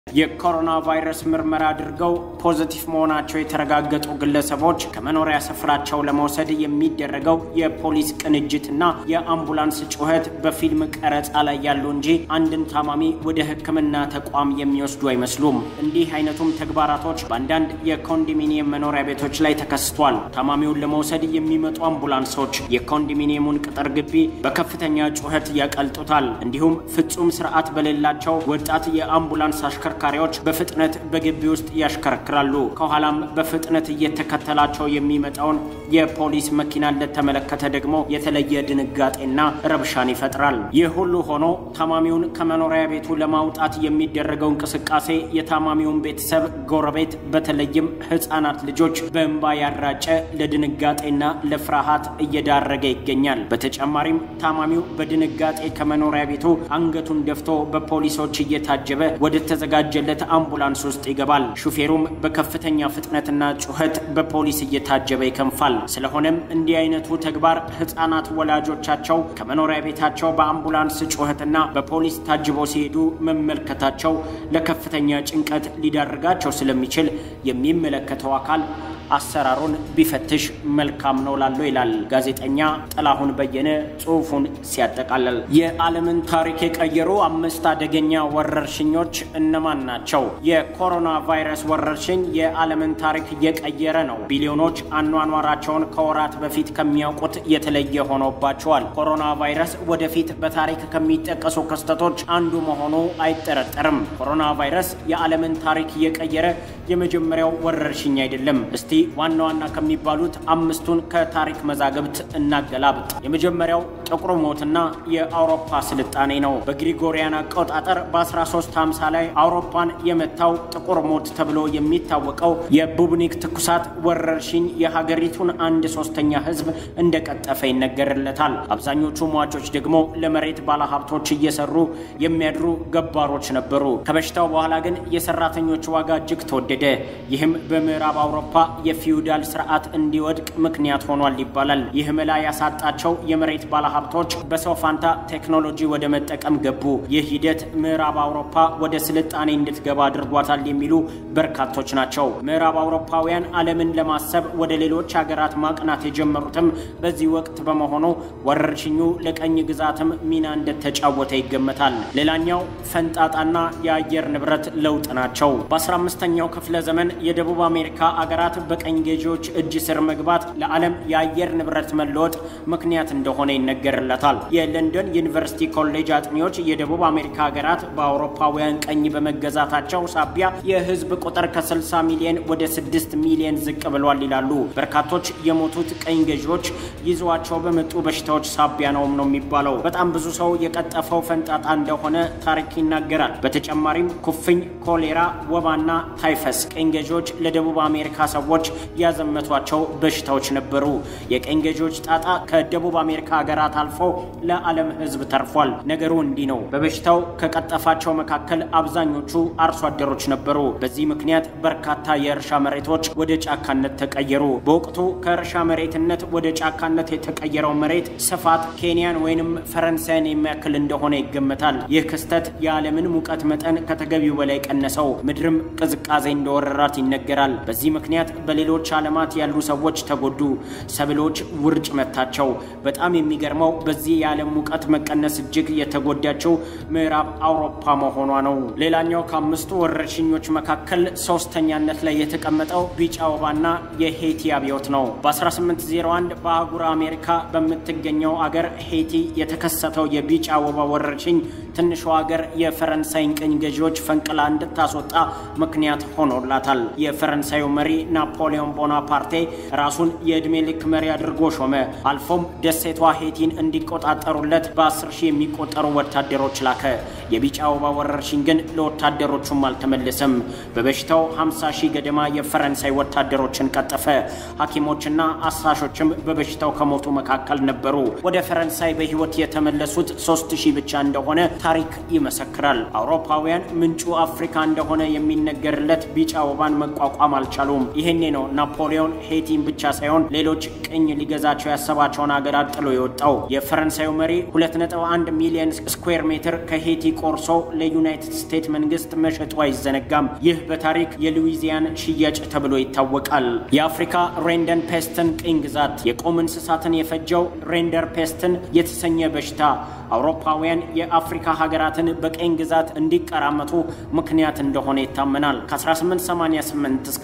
የኮሮና ቫይረስ ምርመራ አድርገው ፖዚቲቭ መሆናቸው የተረጋገጡ ግለሰቦች ከመኖሪያ ስፍራቸው ለመውሰድ የሚደረገው የፖሊስ ቅንጅትና የአምቡላንስ ጩኸት በፊልም ቀረጻ ላይ ያሉ እንጂ አንድን ታማሚ ወደ ሕክምና ተቋም የሚወስዱ አይመስሉም። እንዲህ አይነቱም ተግባራቶች በአንዳንድ የኮንዶሚኒየም መኖሪያ ቤቶች ላይ ተከስቷል። ታማሚውን ለመውሰድ የሚመጡ አምቡላንሶች የኮንዶሚኒየሙን ቅጥር ግቢ በከፍተኛ ጩኸት ያቀልጡታል። እንዲሁም ፍጹም ስርዓት በሌላቸው ወጣት የአምቡላንስ አሽከርካሪዎች በፍጥነት በግቢ ውስጥ ያሽከረክራሉ። ከኋላም በፍጥነት እየተከተላቸው የሚመጣውን የፖሊስ መኪና ለተመለከተ ደግሞ የተለየ ድንጋጤና ረብሻን ይፈጥራል። ይህ ሁሉ ሆኖ ታማሚውን ከመኖሪያ ቤቱ ለማውጣት የሚደረገው እንቅስቃሴ የታማሚውን ቤተሰብ፣ ጎረቤት፣ በተለይም ሕፃናት ልጆች በእንባ ያራጨ ለድንጋጤና ለፍርሃት እየዳረገ ይገኛል። በተጨማሪም ታማሚው በድንጋጤ ከመኖሪያ ቤቱ አንገቱን ደፍቶ በፖሊሶች እየታጀበ ወደ ተዘጋጀለት አምቡላንስ ውስጥ ይገባል። ሹፌሩም በከፍተኛ ፍጥነትና ጩኸት በፖሊስ እየታጀበ ይከንፋል። ስለሆነም እንዲህ አይነቱ ተግባር ህፃናት ወላጆቻቸው ከመኖሪያ ቤታቸው በአምቡላንስ ጩኸትና በፖሊስ ታጅበው ሲሄዱ መመልከታቸው ለከፍተኛ ጭንቀት ሊዳርጋቸው ስለሚችል የሚመለከተው አካል አሰራሩን ቢፈትሽ መልካም ነው ላለው ይላል ጋዜጠኛ ጥላሁን በየነ ጽሑፉን ሲያጠቃልል። የዓለምን ታሪክ የቀየሩ አምስት አደገኛ ወረርሽኞች እነማን ናቸው? የኮሮና ቫይረስ ወረርሽኝ የዓለምን ታሪክ እየቀየረ ነው። ቢሊዮኖች አኗኗራቸውን ከወራት በፊት ከሚያውቁት የተለየ ሆኖባቸዋል። ኮሮና ቫይረስ ወደፊት በታሪክ ከሚጠቀሱ ክስተቶች አንዱ መሆኑ አይጠረጠርም። ኮሮና ቫይረስ የዓለምን ታሪክ እየቀየረ የመጀመሪያው ወረርሽኝ አይደለም። እስቲ ዋና ዋና ከሚባሉት አምስቱን ከታሪክ መዛግብት እናገላብጥ። የመጀመሪያው ጥቁር ሞትና የአውሮፓ ስልጣኔ ነው። በግሪጎሪያን አቆጣጠር በ1350 ላይ አውሮፓን የመታው ጥቁር ሞት ተብሎ የሚታወቀው የቡብኒክ ትኩሳት ወረርሽኝ የሀገሪቱን አንድ ሶስተኛ ሕዝብ እንደቀጠፈ ይነገርለታል። አብዛኞቹ ሟቾች ደግሞ ለመሬት ባለሀብቶች እየሰሩ የሚያድሩ ገባሮች ነበሩ። ከበሽታው በኋላ ግን የሰራተኞች ዋጋ እጅግ ተወደደ። ይህም በምዕራብ አውሮፓ የፊውዳል ስርዓት እንዲወድቅ ምክንያት ሆኗል ይባላል። ይህ መላ ያሳጣቸው የመሬት ባለሀብቶች በሰው ፋንታ ቴክኖሎጂ ወደ መጠቀም ገቡ። ይህ ሂደት ምዕራብ አውሮፓ ወደ ስልጣኔ እንድትገባ አድርጓታል የሚሉ በርካቶች ናቸው። ምዕራብ አውሮፓውያን ዓለምን ለማሰብ ወደ ሌሎች ሀገራት ማቅናት የጀመሩትም በዚህ ወቅት በመሆኑ ወረርሽኙ ለቀኝ ግዛትም ሚና እንደተጫወተ ይገመታል። ሌላኛው ፈንጣጣና የአየር ንብረት ለውጥ ናቸው። በ15ኛው ክፍለ ዘመን የደቡብ አሜሪካ አገራት በቀኝ ገዢዎች እጅ ስር መግባት ለዓለም የአየር ንብረት መለወጥ ምክንያት እንደሆነ ይነገርለታል። የለንደን ዩኒቨርሲቲ ኮሌጅ አጥኚዎች የደቡብ አሜሪካ ሀገራት በአውሮፓውያን ቀኝ በመገዛታቸው ሳቢያ የሕዝብ ቁጥር ከ60 ሚሊዮን ወደ 6 ሚሊዮን ዝቅ ብሏል ይላሉ። በርካቶች የሞቱት ቀኝ ገዢዎች ይዘዋቸው በመጡ በሽታዎች ሳቢያ ነውም ነው የሚባለው። በጣም ብዙ ሰው የቀጠፈው ፈንጣጣ እንደሆነ ታሪክ ይናገራል። በተጨማሪም ኩፍኝ፣ ኮሌራ፣ ወባና ታይፈስ ቀኝ ገዢዎች ለደቡብ አሜሪካ ሰዎች ያዘመቷቸው በሽታዎች ነበሩ። የቀኝ ገዢዎች ጣጣ ከደቡብ አሜሪካ ሀገራት አልፎ ለዓለም ሕዝብ ተርፏል። ነገሩ እንዲህ ነው። በበሽታው ከቀጠፋቸው መካከል አብዛኞቹ አርሶ አደሮች ነበሩ። በዚህ ምክንያት በርካታ የእርሻ መሬቶች ወደ ጫካነት ተቀየሩ። በወቅቱ ከእርሻ መሬትነት ወደ ጫካነት የተቀየረው መሬት ስፋት ኬንያን ወይንም ፈረንሳይን የሚያክል እንደሆነ ይገመታል። ይህ ክስተት የዓለምን ሙቀት መጠን ከተገቢው በላይ ቀነሰው፣ ምድርም ቅዝቃዜ እንደወረራት ይነገራል። በዚህ ምክንያት በሌሎች ዓለማት ያሉ ሰዎች ተጎዱ። ሰብሎች ውርጭ መታቸው። በጣም የሚገርመው በዚህ የዓለም ሙቀት መቀነስ እጅግ የተጎዳቸው ምዕራብ አውሮፓ መሆኗ ነው። ሌላኛው ከአምስቱ ወረርሽኞች መካከል ሶስተኛነት ላይ የተቀመጠው ቢጫ ወባና የሄቲ አብዮት ነው። በ1801 በአህጉረ አሜሪካ በምትገኘው አገር ሄቲ የተከሰተው የቢጫ ወባ ወረርሽኝ ትንሿ ሀገር የፈረንሳይን ቅኝ ገዢዎች ፈንቅላ እንድታስወጣ ምክንያት ሆኖላታል። የፈረንሳዩ መሪ ናፖሊዮን ቦናፓርቴ ራሱን የዕድሜ ልክ መሪ አድርጎ ሾመ። አልፎም ደሴቷ ሄቲን እንዲቆጣጠሩለት በአስር ሺህ የሚቆጠሩ ወታደሮች ላከ። የቢጫ ወባ ወረርሽኝ ግን ለወታደሮቹም አልተመለሰም። በበሽታው 50 ሺህ ገደማ የፈረንሳይ ወታደሮችን ቀጠፈ። ሐኪሞችና አሳሾችም በበሽታው ከሞቱ መካከል ነበሩ። ወደ ፈረንሳይ በሕይወት የተመለሱት ሶስት ሺህ ብቻ እንደሆነ ታሪክ ይመሰክራል። አውሮፓውያን ምንጩ አፍሪካ እንደሆነ የሚነገርለት ቢጫ ወባን መቋቋም አልቻሉም። ይሄኔ ነው ናፖሊዮን ሄይቲን ብቻ ሳይሆን ሌሎች ቅኝ ሊገዛቸው ያሰባቸውን ሀገራት ጥሎ የወጣው። የፈረንሳዩ መሪ 2.1 ሚሊዮን ስኩዌር ሜትር ከሄይቲ ቆርሶ ለዩናይትድ ስቴትስ መንግስት መሸጡ አይዘነጋም። ይህ በታሪክ የሉዊዚያን ሽያጭ ተብሎ ይታወቃል። የአፍሪካ ሬንደን ፔስትን ቅኝ ግዛት የቁም እንስሳትን የፈጀው ሬንደር ፔስትን የተሰኘ በሽታ አውሮፓውያን የአፍሪካ ሀገራትን በቅኝ ግዛት እንዲቀራመቱ ምክንያት እንደሆነ ይታመናል። ከ1888 እስከ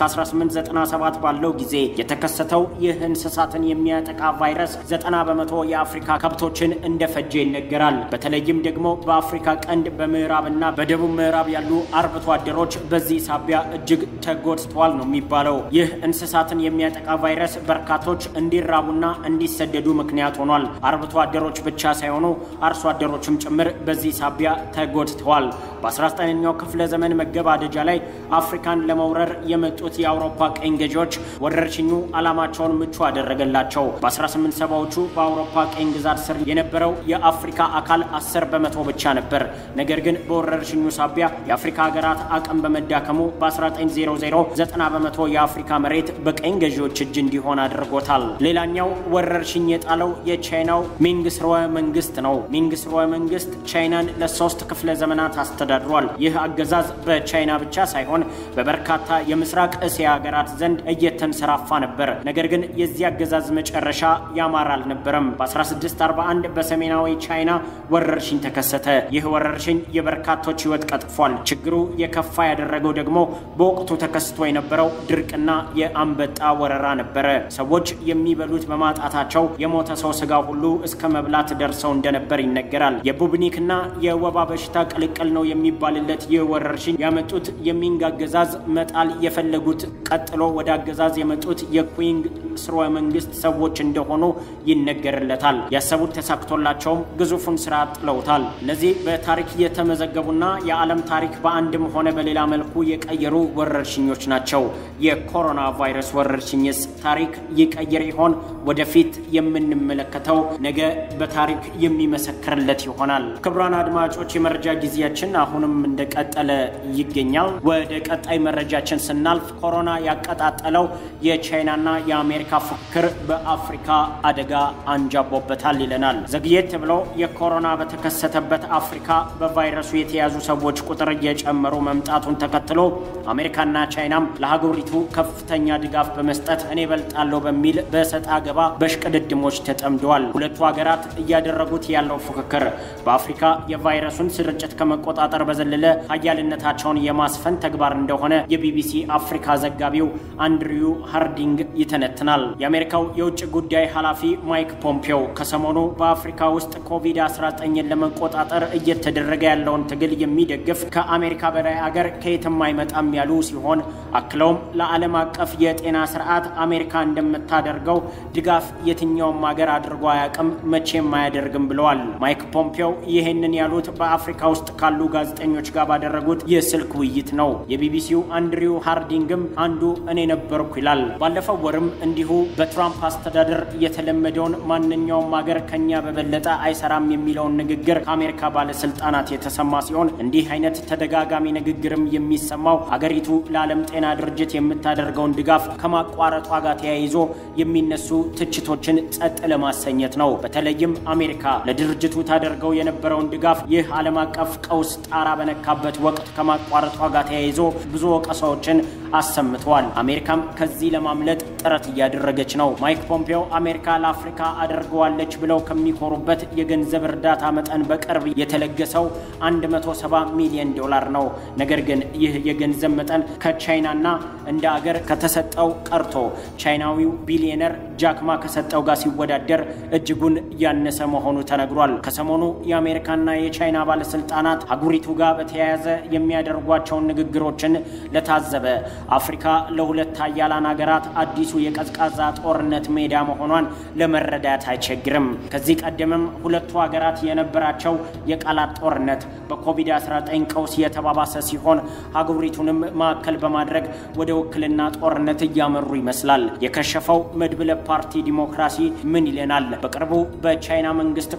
1897 ባለው ጊዜ የተከሰተው ይህ እንስሳትን የሚያጠቃ ቫይረስ 90 በመቶ የአፍሪካ ከብቶችን እንደፈጀ ይነገራል። በተለይም ደግሞ በአፍሪካ ቀንድ በምዕራብና በደቡብ ምዕራብ ያሉ አርብቶ አደሮች በዚህ ሳቢያ እጅግ ተጎድተዋል ነው የሚባለው። ይህ እንስሳትን የሚያጠቃ ቫይረስ በርካቶች እንዲራቡና እንዲሰደዱ ምክንያት ሆኗል። አርብቶ አደሮች ብቻ ሳይሆኑ አርሶ አደሮችም ጭምር በዚህ ሳቢያ ተጎድተዋል። በ19ኛው ክፍለ ዘመን መገባደጃ ላይ አፍሪካን ለመውረር የመጡት የአውሮፓ ቀኝ ገዢዎች ወረርሽኙ ዓላማቸውን ምቹ አደረገላቸው። በ1870ዎቹ በአውሮፓ ቀኝ ግዛት ስር የነበረው የአፍሪካ አካል 10 በመቶ ብቻ ነበር። ነገር ግን በወረርሽኙ ሳቢያ የአፍሪካ ሀገራት አቅም በመዳከሙ በ1900 90 በመቶ የአፍሪካ መሬት በቀኝ ገዢዎች እጅ እንዲሆን አድርጎታል። ሌላኛው ወረርሽኝ የጣለው የቻይናው ሚንግ ስርወ መንግስት ነው። ሚንግ ስርወ መንግስት ቻይናን ለሶስት ክፍለ ዘመናት አስተዳድሯል። ይህ አገዛዝ በቻይና ብቻ ሳይሆን በበርካታ የምስራቅ እስያ ሀገራት ዘንድ እየተንሰራፋ ነበር። ነገር ግን የዚህ አገዛዝ መጨረሻ ያማረ አልነበረም። በ1641 በሰሜናዊ ቻይና ወረርሽኝ ተከሰተ። ይህ ወረርሽኝ የበርካቶች ሕይወት ቀጥፏል። ችግሩ የከፋ ያደረገው ደግሞ በወቅቱ ተከስቶ የነበረው ድርቅና የአንበጣ ወረራ ነበረ። ሰዎች የሚበሉት በማጣታቸው የሞተ ሰው ስጋ ሁሉ እስከ መብላት ደርሰው እንደነበር ይነገራል። የቡብኒክና የወባ በሽታ ቅልቅል ነው የሚባልለት ይህ ወረርሽኝ ያመጡት የሚንግ አገዛዝ መጣል የፈለጉት ቀጥሎ ወደ አገዛዝ የመጡት የኩዊንግ ስርወ መንግስት ሰዎች እንደሆኑ ይነገርለታል። ያሰቡት ተሳክቶላቸውም ግዙፉን ስራ ጥለውታል። እነዚህ በታሪክ የተመዘገቡና የዓለም ታሪክ በአንድም ሆነ በሌላ መልኩ የቀየሩ ወረርሽኞች ናቸው። የኮሮና ቫይረስ ወረርሽኝስ ታሪክ ይቀይር ይሆን? ወደፊት የምንመለከተው ነገ በታሪክ የሚመሰክርለት ይሆናል። ክቡራን አድማጮች የመረጃ ጊዜያችን አሁንም እንደቀጠለ ይገኛል። ወደ ቀጣይ መረጃችን ስናልፍ ኮሮና ያቀጣጠለው የቻይናና የአሜሪካ ፉክክር በአፍሪካ አደጋ አንጃቦበታል ይለናል። ዘግየት ብለው የኮሮና በተከሰተበት አፍሪካ በቫይረሱ የተያዙ ሰዎች ቁጥር እየጨመሩ መምጣቱን ተከትሎ አሜሪካና ቻይናም ለሀገሪቱ ከፍተኛ ድጋፍ በመስጠት እኔ በልጣለሁ በሚል በሰጣ ገባ በሽቅድድሞች ተጠምደዋል። ሁለቱ ሀገራት እያደረጉት ያለው ፉክክር በአፍሪካ የቫይረሱን ስርጭት ከመቆጣጠር በዘለለ ሀያልነታቸውን የማስፈን ተግባር እንደሆነ የቢቢሲ አፍሪካ ዘጋቢው አንድሪዩ ሃርዲንግ ይተነትናል። የአሜሪካው የውጭ ጉዳይ ኃላፊ ማይክ ፖምፔዮ ከሰሞኑ በአፍሪካ ውስጥ ኮቪድ-19ን ለመቆጣጠር እየተደረገ ያለውን ትግል የሚደግፍ ከአሜሪካ በላይ አገር ከየትም አይመጣም ያሉ ሲሆን አክለውም ለዓለም አቀፍ የጤና ስርዓት አሜሪካ እንደምታደርገው ድጋፍ የትኛውም ሀገር አድርጎ አያውቅም፣ መቼም አያደርግም ብለዋል። ማይክ ፖምፔዮ ይህንን ያሉት በአፍሪካ ውስጥ ካሉ ጋዜጠኞች ጋር ባደረጉት የስልክ ውይይት ነው። የቢቢሲው አንድሪው ሃርዲንግም አንዱ እኔ ነበርኩ ይላል። ባለፈው ወርም እንዲሁ በትራምፕ አስተዳደር የተለመደውን ማንኛውም ሀገር ከኛ በበለጠ አይሰራም የሚለውን ንግግር ከአሜሪካ ባለስልጣናት የተሰማ ሲሆን እንዲህ አይነት ተደጋጋሚ ንግግርም የሚሰማው ሀገሪቱ ለዓለም ጤና ድርጅት የምታደርገውን ድጋፍ ከማቋረጧ ጋር ተያይዞ የሚነሱ ትችቶችን ጸጥ ለማሰኘት ነው። በተለይም አሜሪካ ለድርጅቱ ታደርገው የነበረውን ድጋፍ ይህ ዓለም አቀፍ ቀውስ ጣራ በነካበት ወቅት ከማቋረጧ ጋር ተያይዞ ብዙ ወቀሳዎችን አሰምተዋል። አሜሪካም ከዚህ ለማምለጥ ጥረት እያደረገች ነው። ማይክ ፖምፔዮ አሜሪካ ለአፍሪካ አደርገዋለች ብለው ከሚኮሩበት የገንዘብ እርዳታ መጠን በቅርብ የተለገሰው 170 ሚሊዮን ዶላር ነው። ነገር ግን ይህ የገንዘብ መጠን ከቻይናና እንደ አገር ከተሰጠው ቀርቶ ቻይናዊው ቢሊዮነር ጃክማ ከሰጠው ጋር ሲወዳደር እጅጉን ያነሰ መሆኑ ተነግሯል። ከሰሞኑ የአሜሪካና የቻይና ባለስልጣናት አህጉሪቱ ጋር በተያያዘ የሚያደርጓቸውን ንግግሮችን ለታዘበ አፍሪካ ለሁለት ሀያላን ሀገራት አዲሱ የቀዝቃዛ ጦርነት ሜዳ መሆኗን ለመረዳት አይቸግርም። ከዚህ ቀደምም ሁለቱ ሀገራት የነበራቸው የቃላት ጦርነት በኮቪድ-19 ቀውስ የተባባሰ ሲሆን አህጉሪቱንም ማዕከል በማድረግ ወደ ውክልና ጦርነት እያመሩ ይመስላል። የከሸፈው መድብለ ፓርቲ ዲሞክራሲ ምን ይለናል? በቅርቡ በቻይና መንግስት ቁጥጥር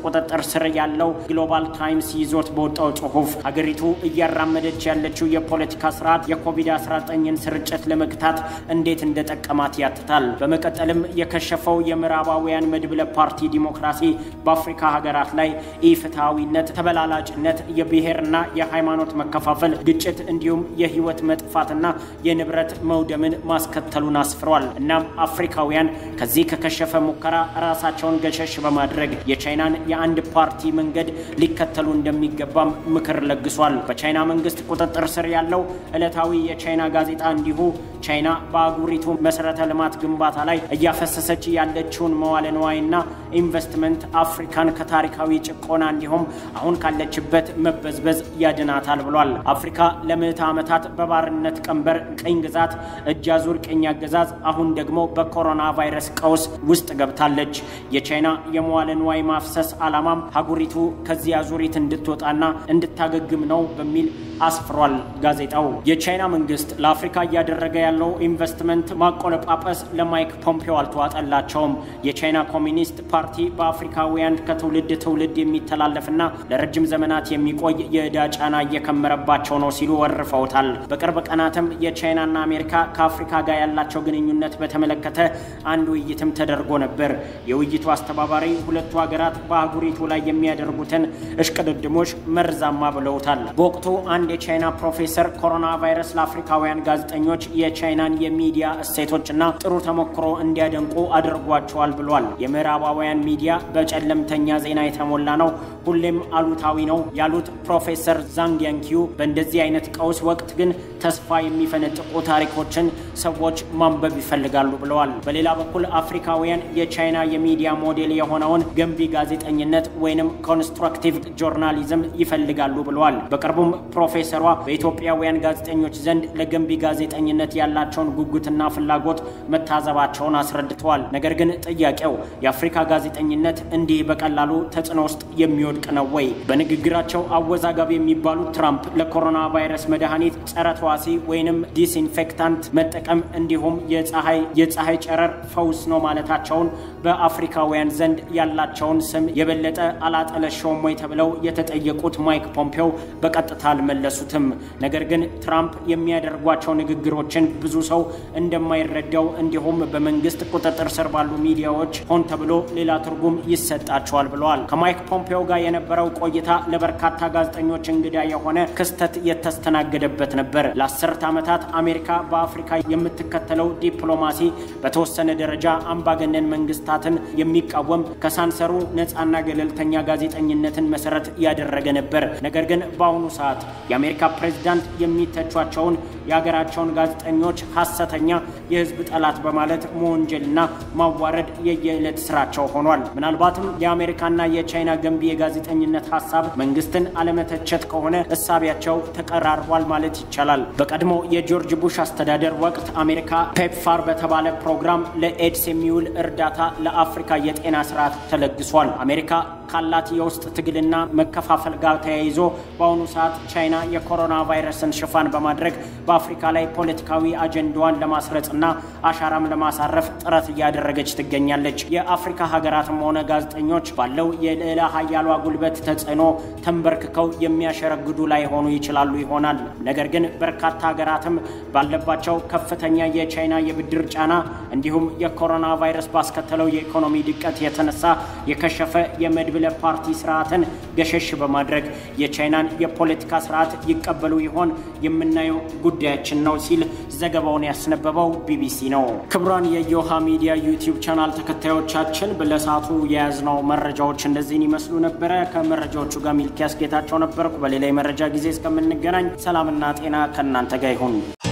ስር ያለው ግሎባል ታይምስ ይዞት በወጣው ጽሑፍ ሀገሪቱ እያራመደች ያለችው የፖለቲካ ስርዓት የኮቪድ-19ን ስርጭት ለመግታት እንዴት እንደጠቀማት ያትታል። በመቀጠልም የከሸፈው የምዕራባውያን መድብለ ፓርቲ ዲሞክራሲ በአፍሪካ ሀገራት ላይ ኢፍትሐዊነት፣ ተበላላጭነት፣ የብሔርና የሃይማኖት መከፋፈል፣ ግጭት እንዲሁም የህይወት መጥፋትና የንብረት መውደምን ማስከተሉን አስፍሯል። እናም አፍሪካውያን ከዚህ ከከሸፈ ሙከራ ራሳቸውን ገሸሽ በማድረግ የቻይናን የአንድ ፓርቲ መንገድ ሊከተሉ እንደሚገባም ምክር ለግሷል። በቻይና መንግስት ቁጥጥር ስር ያለው ዕለታዊ የቻይና ጋዜጣ እንዲሁ ቻይና በአህጉሪቱ መሰረተ ልማት ግንባታ ላይ እያፈሰሰች ያለችውን መዋለ ንዋይና ኢንቨስትመንት አፍሪካን ከታሪካዊ ጭቆና እንዲሁም አሁን ካለችበት መበዝበዝ ያድናታል ብሏል። አፍሪካ ለምዕተ ዓመታት በባርነት ቀንበር ቅኝ ግዛት እጅ አዙር ቅኝ አገዛዝ አሁን ደግሞ በኮሮና ቫይረስ ቀውስ ውስጥ ገብታለች። የቻይና የመዋለ ንዋይ ማፍሰስ ዓላማም ሀገሪቱ ከዚህ አዙሪት እንድትወጣና እንድታገግም ነው በሚል አስፍሯል ጋዜጣው። የቻይና መንግስት ለአፍሪካ እያደረገ ያለው ኢንቨስትመንት ማቆለጳጰስ ለማይክ ፖምፔዮ አልተዋጠላቸውም። የቻይና ኮሚኒስት ፓርቲ በአፍሪካውያን ከትውልድ ትውልድ የሚተላለፍና ለረጅም ዘመናት የሚቆይ የዕዳ ጫና እየከመረባቸው ነው ሲሉ ወርፈውታል። በቅርብ ቀናትም የቻይናና አሜሪካ ከአፍሪካ ጋር ያላቸው ግንኙነት በተመለከተ አንድ ውይይትም ተደርጎ ነበር። የውይይቱ አስተባባሪ ሁለቱ ሀገራት በአህጉሪቱ ላይ የሚያደርጉትን እሽቅድድሞች መርዛማ ብለውታል። በወቅቱ አንድ የቻይና ፕሮፌሰር ኮሮና ቫይረስ ለአፍሪካውያን ጋዜጠኞች የቻይናን የሚዲያ እሴቶችና ጥሩ ተሞክሮ እንዲያደንቁ አድርጓቸዋል ብሏል። የምዕራባውያን ሚዲያ በጨለምተኛ ዜና የተሞላ ነው፣ ሁሌም አሉታዊ ነው ያሉት ፕሮፌሰር ዛንግ ያንኪዩ በእንደዚህ አይነት ቀውስ ወቅት ግን ተስፋ የሚፈነጥቁ ታሪኮችን ሰዎች ማንበብ ይፈልጋሉ ብለዋል። በሌላ በኩል አፍሪካውያን የቻይና የሚዲያ ሞዴል የሆነውን ገንቢ ጋዜጠኝነት ወይንም ኮንስትራክቲቭ ጆርናሊዝም ይፈልጋሉ ብለዋል። በቅርቡም ፕሮፌሰሯ በኢትዮጵያውያን ጋዜጠኞች ዘንድ ለገንቢ ጋዜጠኝነት ያላቸውን ጉጉትና ፍላጎት መታዘባቸውን አስረድተዋል። ነገር ግን ጥያቄው የአፍሪካ ጋዜጠኝነት እንዲህ በቀላሉ ተጽዕኖ ውስጥ የሚወድቅ ነው ወይ? በንግግራቸው አወዛጋቢ የሚባሉት ትራምፕ ለኮሮና ቫይረስ መድኃኒት ጸረ ተዋሲ ወይንም ዲስኢንፌክታንት መጠቀም እንዲሁም የፀሐይ የፀሐይ ጨረር ፈውስ ነው ማለታቸውን በአፍሪካውያን ዘንድ ያላቸውን ስም የበለጠ አላጠለሸውም ወይ ተብለው የተጠየቁት ማይክ ፖምፔዮ በቀጥታ አልመለሱትም። ነገር ግን ትራምፕ የሚያደርጓቸው ንግግሮችን ብዙ ሰው እንደማይረዳው እንዲሁም በመንግስት ቁጥጥር ስር ባሉ ሚዲያዎች ሆን ተብሎ ሌላ ትርጉም ይሰጣቸዋል ብለዋል። ከማይክ ፖምፔዮ ጋር የነበረው ቆይታ ለበርካታ ጋዜጠኞች እንግዳ የሆነ ክስተት የተስተናገደበት ነበር። ለአስርት ዓመታት አሜሪካ በአፍሪካ የምትከተለው ዲፕሎማሲ በተወሰነ ደረጃ አምባገነን መንግስታትን የሚቃወም ከሳንሰሩ ነፃና ገለልተኛ ጋዜጠኝነትን መሰረት ያደረገ ነበር። ነገር ግን በአሁኑ ሰዓት የአሜሪካ ፕሬዝዳንት የሚተቿቸውን የሀገራቸውን ጋዜጠኞች ሐሰተኛ የህዝብ ጠላት በማለት መወንጀልና ማዋረድ የየዕለት ስራቸው ሆኗል። ምናልባትም የአሜሪካና የቻይና ገንቢ የጋዜጠኝነት ሀሳብ መንግስትን አለመተቸት ከሆነ እሳቢያቸው ተቀራርቧል ማለት ይቻላል። በቀድሞ የጆርጅ ቡሽ አስተዳደር ወቅት አሜሪካ ፔፕፋር በተባለ ፕሮግራም ለኤድስ የሚውል እርዳታ ለአፍሪካ የጤና ስርዓት ተለግሷል። አሜሪካ ካላት የውስጥ ትግልና መከፋፈል ጋር ተያይዞ በአሁኑ ሰዓት ቻይና የኮሮና ቫይረስን ሽፋን በማድረግ በአፍሪካ ላይ ፖለቲካዊ አጀንዳዋን ለማስረጽና አሻራም ለማሳረፍ ጥረት እያደረገች ትገኛለች። የአፍሪካ ሀገራትም ሆነ ጋዜጠኞች ባለው የልዕለ ሀያሏ ጉልበት ተጽዕኖ ተንበርክከው የሚያሸረግዱ ላይሆኑ ይችላሉ ይሆናል። ነገር ግን በርካታ ሀገራትም ባለባቸው ከፍተኛ የቻይና የብድር ጫና እንዲሁም የኮሮና ቫይረስ ባስከተለው የኢኮኖሚ ድቀት የተነሳ የከሸፈ የመድብለ ፓርቲ ስርዓትን ገሸሽ በማድረግ የቻይናን የፖለቲካ ስርዓት ይቀበሉ ይሆን የምናየው ጉዳያችን ነው ሲል ዘገባውን ያስነበበው ቢቢሲ ነው። ክቡራን የዮሃ ሚዲያ ዩቲዩብ ቻናል ተከታዮቻችን ለሰዓቱ የያዝነው መረጃዎች እነዚህን ይመስሉ ነበረ። ከመረጃዎቹ ጋር ሚልኪያስ ጌታቸው ነበርኩ። በሌላ የመረጃ ጊዜ እስከምንገናኝ ሰላምና ጤና ከእናንተ ጋር ይሁን።